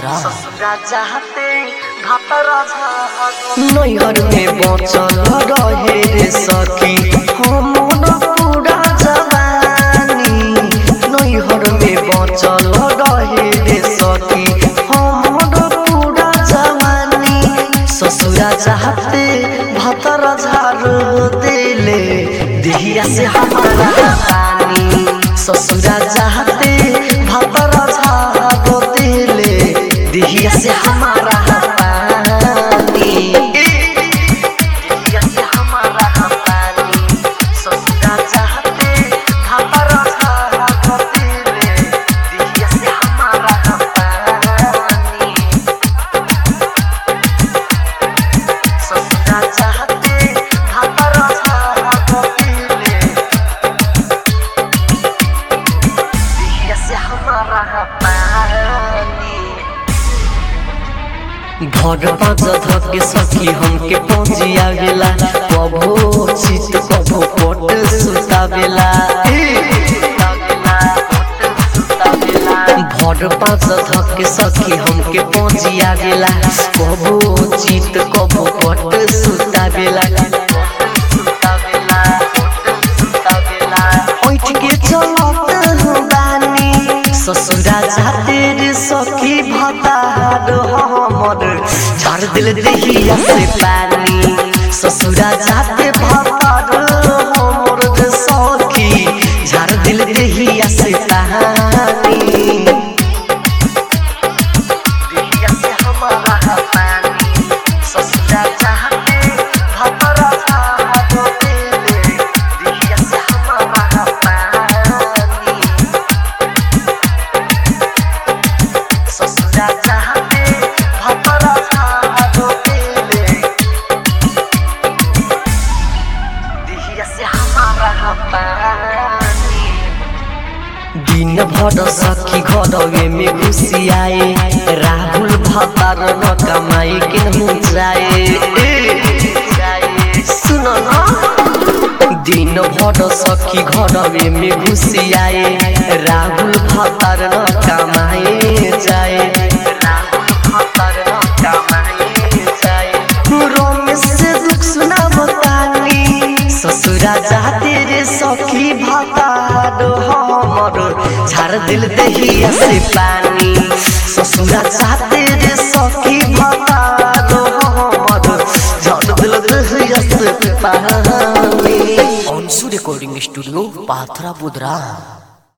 बुधरा नैहर में बचल रहे रे सखी हमर पूरा जवानी नैहर में बचल रहे रे सखी हमर पूरा जवानी ससुरा चाहते भतर झाड़ देले दिहिया से हमारा पानी ससुरा चाहते भतर झाड़ देले दिहिया से हमारा पानी दिहिया से हमारा पानी ससुरा चाहते भतर झाड़ देले दिहिया से हमारा पानी ससुरा चाहते भतर झाड़ देले दिहिया से हमारा पानी घर पाँच धके सखी हमके पहुँचिया गेला कभो चित कभो पट सुतावेला भर पाँच धके सखी हमके पहुँचिया गेला कभो चित कभो पट सुतावेला उठ के चलत बानी ससुरा जाते रे सखी भतार हमर झाड़ दिल देहिया से पानी ससुरा जाते भतार हमर रे सखी झाड़ दिल देहिया से पानी देहिया से हमारा पानी ससुरा चाहते भतार झाड़ देले देहिया से हमारा पानी ससुरा चाहते भतरा झाड़ो देले दिहिया से हमारा पानी दिन भर सखी घरवे में घुसी आए राहुल भतार न कमाई केनहु जाए सुन न दिन भर सखी घरवे में घुसी आए राहुल भतार न कमाए जाए राहुल भतार न कमाए जाए रमेश से दुख सुना बतानी ससुरा जाते रे सखी भतार हमर झाड़ दिल दहिया से पानी ससुरा जाते रे सखी भतार हमर झाड़ दिल दहिया से पानी अंशु रिकॉर्डिंग स्टूडियो पाथरा बुधरा